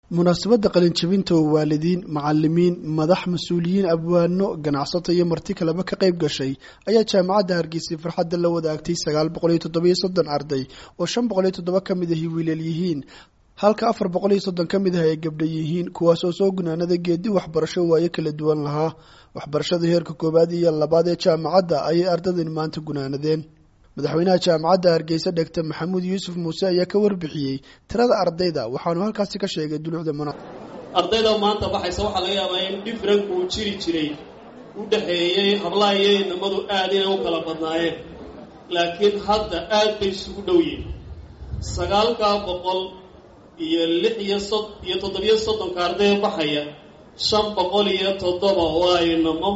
munaasabadda qalinjabinta oo waalidiin macalimiin madax mas-uuliyiin abwaano ganacsato iyo marti kaleba ka qayb gashay ayaa jaamacadda hargeysa farxadda la wadaagtay sagaal boqol iyo toddobiyo soddon arday oo shan boqol iyo toddoba ka mid ahi wiilal yihiin halka afar boqol iyo soddon ka mid ah ay gabdha yihiin kuwaas oo soo gunaanada geedi waxbarasho waayo kala duwan lahaa waxbarashada heerka koowaad iyo labaad ee jaamacadda ayay ardaydan maanta gunaanadeen madaxweynaha jaamacadda hargeysa dhegta maxamuud yuusuf muuse ayaa ka warbixiyey tirada ardayda waxaanu halkaasi ka sheegay dulucda muna ardayda maanta baxaysa waxaa laga yaabaa in dhifranku uu jiri jiray u dhexeeyey hablaha iyo inamadu aad inay u kala badnaayeen laakiin hadda aad bay isugu dhow yihin sagaalkaa boqol iyo lix iyo sod iyo toddobiyo soddonka ardayda baxaya shan boqol iyo toddoba waa inamo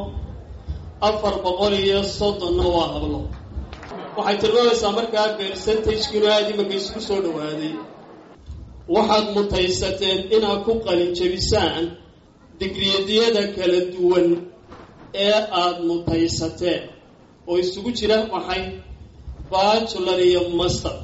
afar boqol iyo soddonna waa hablo waxay tilmaamaysaa markaa percentagekiinu aada imanka isku soo dhowaaday waxaad mutaysateen inaad ku qalinjabisaan digriyadiyada kala duwan ee aada mutaysateen oo isugu jira maxay bachelor iyo master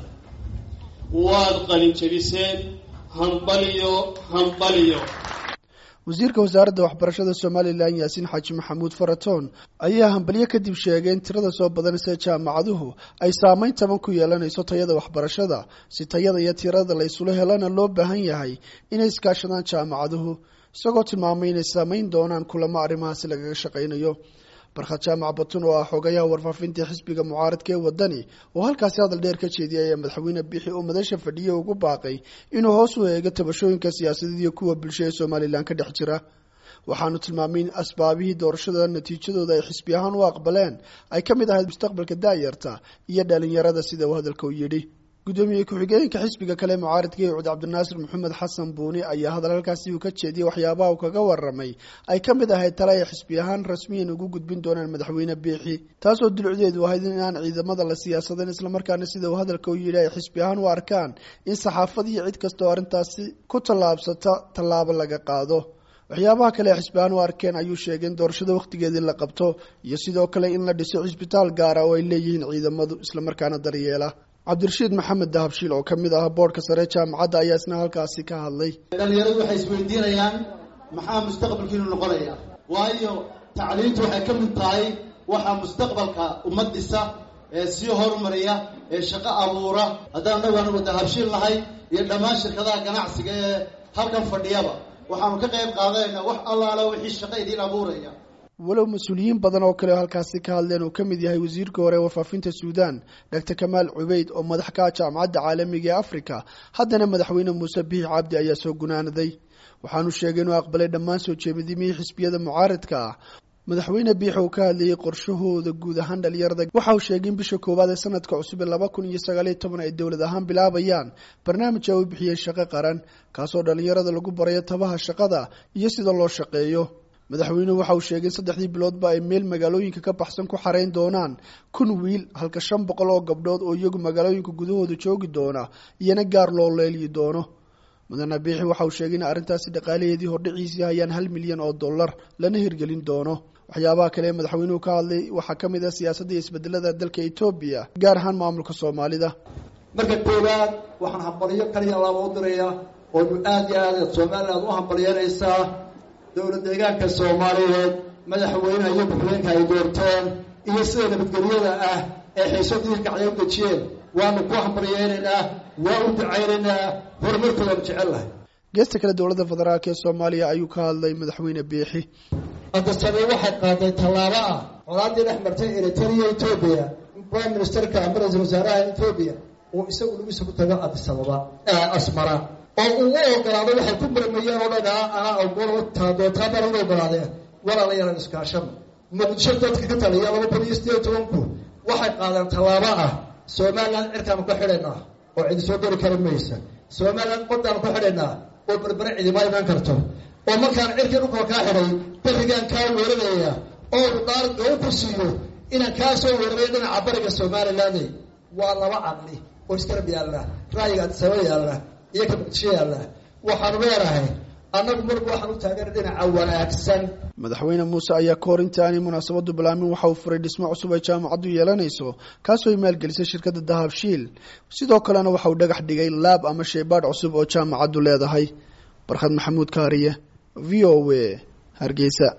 waad qalinjabiseen hambaliyo hambaliyo wasiirka wasaaradda waxbarashada somalilan yaasiin xaaji maxamuud faratoon ayaa hambalyo kadib sheegay in tirada soo badanaysa jaamacaduhu ay saameyn taban ku yeelanayso tayada waxbarashada si tayada iyo tirada la isula helana loo baahan yahay inay iskaashadaan jaamacaduhu isagoo tilmaamay inay saameyn doonaan kulamo arrimahaasi lagaga shaqaynayo barkhad jaamac batun oo ah xogayaha warfaafinta xisbiga mucaaradka ee wadani oo halkaasi hadal dheer ka jeediyay ayaa madaxweyne bixi oo madasha fadhiya ugu baaqay inuu hoos u eego tabashooyinka siyaasadeed iyo kuwa bulsho ee somalilan ka dhex jira waxaanu tilmaamay in asbaabihii doorashada natiijadooda ay xisbi ahaan u aqbaleen ay ka mid ahayd mustaqbalka daayarta iyo dhalinyarada sida uu hadalka u yidhi gudoomiye ku-xigeenka xisbiga kale mucaaradka ee cud cabdinaasir maxamed xasan buuni ayaa hadal halkaasi uu ka jeediyey waxyaabaha uu kaga waramay ay ka mid ahayd tale ay xisbi ahaan rasmiyan ugu gudbin doonaan madaxweyne biixi taasoo dulucdeedu ahayd in aan ciidamada la siyaasadeen islamarkaana sida uu hadalka u yidhi ay xisbi ahaan u arkaan in saxaafad iyo cid kasta oo arrintaasi ku tallaabsata tallaabo laga qaado waxyaabaha kale xisbi ahaan u arkeen ayuu sheegay in doorashada wakhtigeedii la qabto iyo sidoo kale in la dhiso cisbitaal gaara oo ay leeyihiin ciidamadu islamarkaana daryeela cabdirashiid maxamed dahabshiil oo ka mid ah boodhka sare jaamacadda ayaa isna halkaasi ka hadlay dhalinyaradu waxay isweydiinayaan maxaa mustaqbalkiinu noqonaya waayo tacliintu waxay ka mid tahay waxaa mustaqbalka ummad dhisa ee sii horumariya ee shaqo abuura haddaan anagu anagu dahabshiil nahay iyo dhammaan shirkadaha ganacsiga ee halkan fadhiyaba waxaanu ka qayb qaadanaynaa wax allaala wixii shaqo idiin abuuraya walow mas-uuliyiin badan oo kale halkaasi ka hadleen uu ka mid yahay wasiirka hore ee warfaafinta suudan doctor kamaal cubeyd oo madax ka ah jaamacadda caalamiga ee africa haddana madaxweyne muuse biix cabdi ayaa soo gunaanaday waxaanu sheegay inuu aqbalay dhammaan soo jeedimihii xisbiyada mucaaradka ah madaxweyne biix uu ka hadlayay qorshahooda guud ahaan dhalinyarada waxa uu sheegay in bisha koowaad ee sanadka cusub ee laba kun iyo sagaaliyo toban ay dowlad ahaan bilaabayaan barnaamij ay u bixiyeen shaqo qaran kaasoo dhalinyarada lagu barayo tabaha shaqada iyo sida loo shaqeeyo madaxweynuhu waxa uu sheegay in saddexdii biloodba ay meel magaalooyinka ka baxsan ku xarayn doonaan kun wiil halka shan boqol oo gabdhood oo iyagu magaalooyinka gudahooda joogi doona iyana gaar loo leeliyi doono mudane biixi waxa uu sheegay in arrintaasi dhaqaalaheedii hordhiciisii hayaan hal milyan oo dollar lana hirgelin doono waxyaabaha kale ee madaxweynuhu ka hadlay waxaa ka mid ah siyaasadda iyo isbedelada dalka etoobiya gaar ahaan maamulka soomaalida marka koowaad waxaan hambalyo kaliya laba u dirayaa oonu aada iyo aada somaliland u hambalyanaysaa dowlad deegaanka soomaaliyeed madaxweyneha iyo ku-xigeenka ay doorteen iyo sida nabadgelyada ah ee xiisadii kacday u dejiyeen waanu ku hambalyeynaynaa waa u ducaynaynaa horumarkoodaanu jecel lahay geesta kale dowladda federaalk ee soomaaliya ayuu ka hadlay madaxweyne biixi adasabay waxay qaaday tallaabo ah colaadii dhex martay eritrea etoobiya prime ministerka ama ra-iisul wasaaraha etoobiya uu isagu lagiisa ku tago adisababa asmara oo uu u ogolaado waxay ku murmayeen oo dhan anaa ogol taadootaabana u ogolaadeen walaalayalan iskaashada muqdisho dadka ka taliya laba kun iyo sideed tobanku waxay qaadeen tallaabo ah somaliland cirkaanu ka xidhaynaa oo cidi soo geli kara maysa somaliland qodaanu ka xidhaynaa oo berbere cidima imaan karto oo markaan cirkii dhulkoo kaa xidhay berigaan kaa weeranaya oo dhaar oo ku siiyo inaan kaa soo weeraray dhinaca bariga somaliland waa laba caqli oo iskarab yaalla ra'yiga adisaba yaalla iyo ka muqdisho yaalla waxaanu leenahay annagu marba waxaan u taagana dhinaca wanaagsan madaxweyne muuse ayaa ka hor inta aanay munaasabadu bilaamin waxa uu furay dhismo cusub ay jaamacaddu yeelanayso kaasoo ay maalgelisay shirkadda dahabshiil sidoo kalena waxa uu dhagax dhigay laab ama shaybaadh cusub oo jaamacaddu leedahay barkhad maxamuud kaariye v o a hargeysa